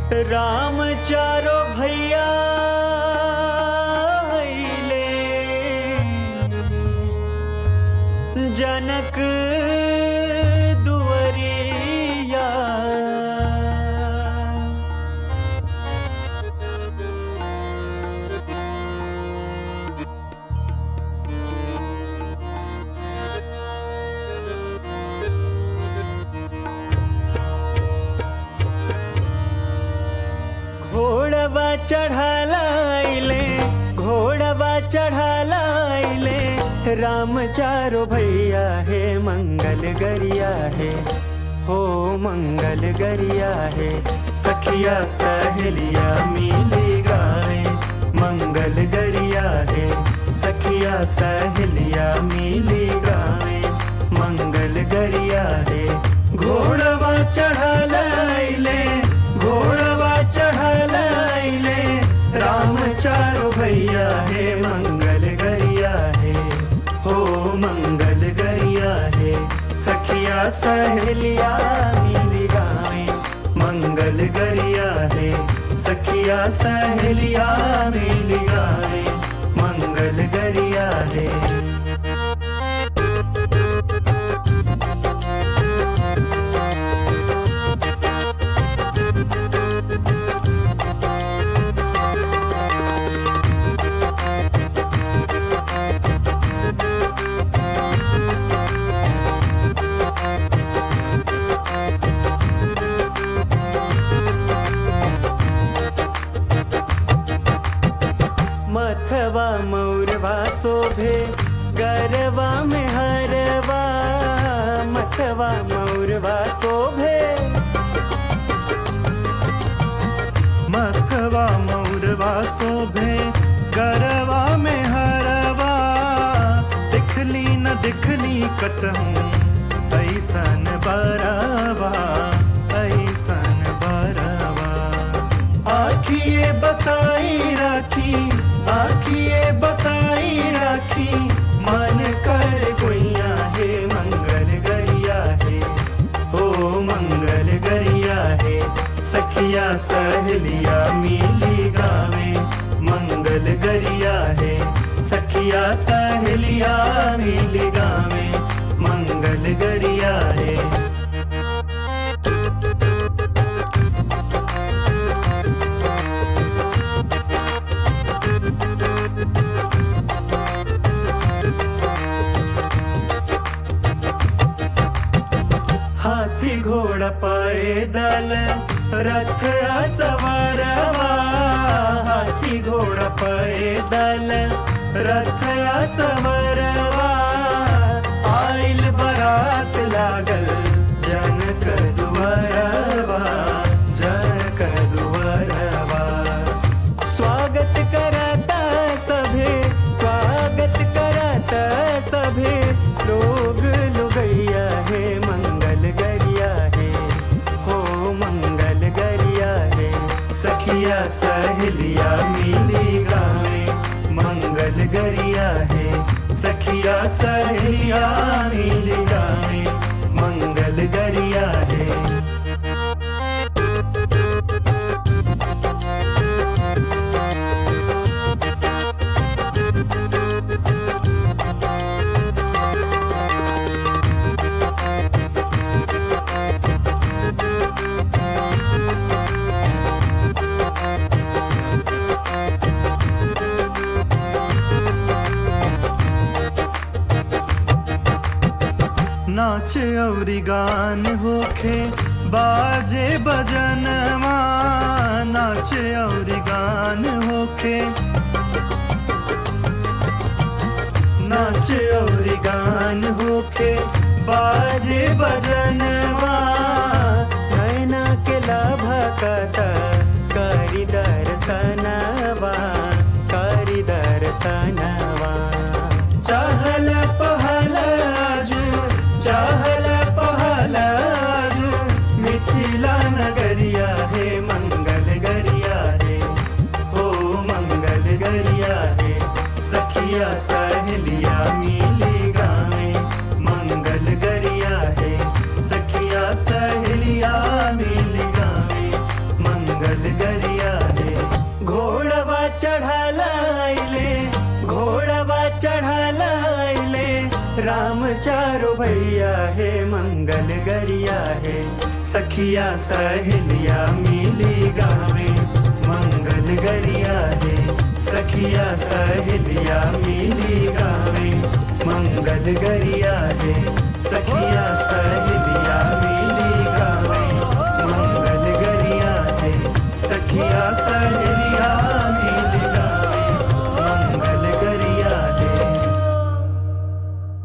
राम चारो भैया अइले जनक दुवरिया घोड़वा चढ़ालाइले घोड़वा चढ़ालाइले राम चारो भैया है मंगल गरिया है हो मंगल गरिया है सखिया सहेलिया मिली गावे मंगल गरिया है सखिया सहेलिया मिली गावे मंगल गरिया है घोड़वा चढ़ालाइले घोड़वा चढ़ालाइले राम चारो भैया है मंगल गरिया है हो मंगल गरिया है सखिया सहेलिया मिली गावे मंगल गरिया है सखिया सहेलिया मिली गावे मंगल गरिया है मथवा मौरवा शोभे गरवा में हरवा मथवा मौरवा शोभे मथवा मौरवा शोभे गरवा में हरवा दिखली न दिखली कतहूँ ऐसन बरवा ऐसन बरवा आखिए बसाई राखी आखिए बसाई राखी मन कर गोइया है मंगल गरिया है ओ मंगल गरिया है सखिया सहेलिया मिली गावे मंगल गरिया है सखिया सहेलिया मिली गावे मंगल गरिया है हाथी घोड़ा पैदल रथ सवारवा हाथी घोड़ा पैदल रथ सवारवा आइल बरात लागल जनक दुआरवा जनक दुआरवा स्वागत करता सभे स्वागत करता सभे लोग लुगैया है मंगल गरिया है हो मंगल गरिया है सखिया सहेलिया मिली गावे मंगल गरिया है सखिया सहेलिया मिली गावे मंगल गरिया है नाच अवरी गान होखे बाजे बजनवा नाच अवरी गान होखे नाच और गान होखे बाजे बजनवा नैना के लाभा कता करी दर्शनवा करी दर्शनवा चहल पहल आजू चहल पहल आजू मिथिला नगरिया है मंगल गरिया है हो मंगल गरिया है सखिया सहेलिया मिली गावे मंगल गरिया है सखिया सहेलिया मिली गावे राम चारो भैया है मंगल गरिया है सखिया सहेलिया मिली गावे मंगल गरिया है सखिया सहेलिया मिली गावे मंगल गरिया है सखिया सहेलिया मिली